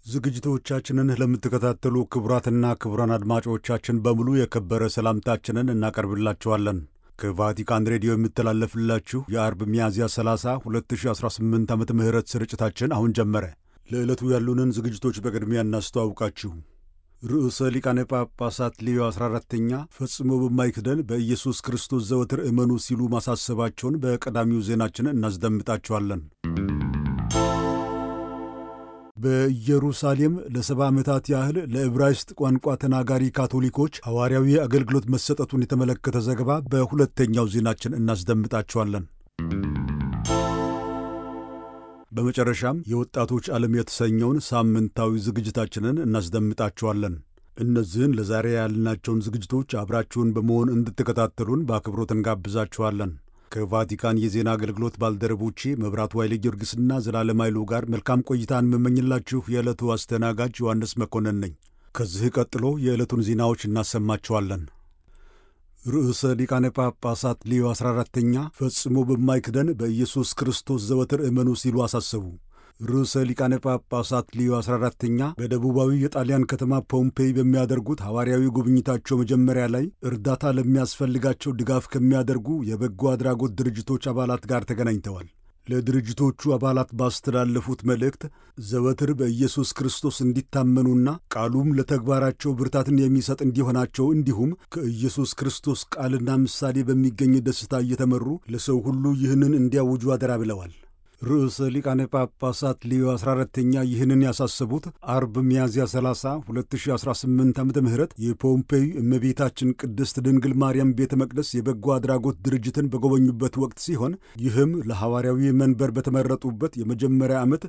ዝግጅቶቻችንን ለምትከታተሉ ክቡራትና ክቡራን አድማጮቻችን በሙሉ የከበረ ሰላምታችንን እናቀርብላችኋለን። ከቫቲካን ሬዲዮ የሚተላለፍላችሁ የአርብ ሚያዝያ 30 2018 ዓመተ ምህረት ስርጭታችን አሁን ጀመረ። ለዕለቱ ያሉንን ዝግጅቶች በቅድሚያ እናስተዋውቃችሁ። ርዕሰ ሊቃነ ጳጳሳት ሌዮ 14ተኛ ፈጽሞ በማይክደን በኢየሱስ ክርስቶስ ዘወትር እመኑ ሲሉ ማሳሰባቸውን በቀዳሚው ዜናችን እናስደምጣችኋለን። በኢየሩሳሌም ለሰባ ዓመታት ያህል ለዕብራይስጥ ቋንቋ ተናጋሪ ካቶሊኮች ሐዋርያዊ አገልግሎት መሰጠቱን የተመለከተ ዘገባ በሁለተኛው ዜናችን እናስደምጣችኋለን። በመጨረሻም የወጣቶች ዓለም የተሰኘውን ሳምንታዊ ዝግጅታችንን እናስደምጣችኋለን። እነዚህን ለዛሬ ያልናቸውን ዝግጅቶች አብራችሁን በመሆን እንድትከታተሉን በአክብሮት እንጋብዛችኋለን። ከቫቲካን የዜና አገልግሎት ባልደረቦቼ መብራቱ ኃይለ ጊዮርጊስና ዘላለም ኃይሉ ጋር መልካም ቆይታን የምመኝላችሁ የዕለቱ አስተናጋጅ ዮሐንስ መኮንን ነኝ። ከዚህ ቀጥሎ የዕለቱን ዜናዎች እናሰማችኋለን። ርዕሰ ሊቃነ ጳጳሳት ሌዮ 14ተኛ ፈጽሞ በማይክደን በኢየሱስ ክርስቶስ ዘወትር እመኑ ሲሉ አሳሰቡ። ርዕሰ ሊቃነ ጳጳሳት ሊዮ 14ተኛ በደቡባዊ የጣሊያን ከተማ ፖምፔይ በሚያደርጉት ሐዋርያዊ ጉብኝታቸው መጀመሪያ ላይ እርዳታ ለሚያስፈልጋቸው ድጋፍ ከሚያደርጉ የበጎ አድራጎት ድርጅቶች አባላት ጋር ተገናኝተዋል። ለድርጅቶቹ አባላት ባስተላለፉት መልእክት ዘወትር በኢየሱስ ክርስቶስ እንዲታመኑና ቃሉም ለተግባራቸው ብርታትን የሚሰጥ እንዲሆናቸው እንዲሁም ከኢየሱስ ክርስቶስ ቃልና ምሳሌ በሚገኝ ደስታ እየተመሩ ለሰው ሁሉ ይህንን እንዲያውጁ አደራ ብለዋል። ርዕሰ ሊቃነ ጳጳሳት ሊዮ 14ተኛ ይህንን ያሳሰቡት አርብ ሚያዝያ 30 2018 ዓ ም የፖምፔይ እመቤታችን ቅድስት ድንግል ማርያም ቤተ መቅደስ የበጎ አድራጎት ድርጅትን በጎበኙበት ወቅት ሲሆን ይህም ለሐዋርያዊ መንበር በተመረጡበት የመጀመሪያ ዓመት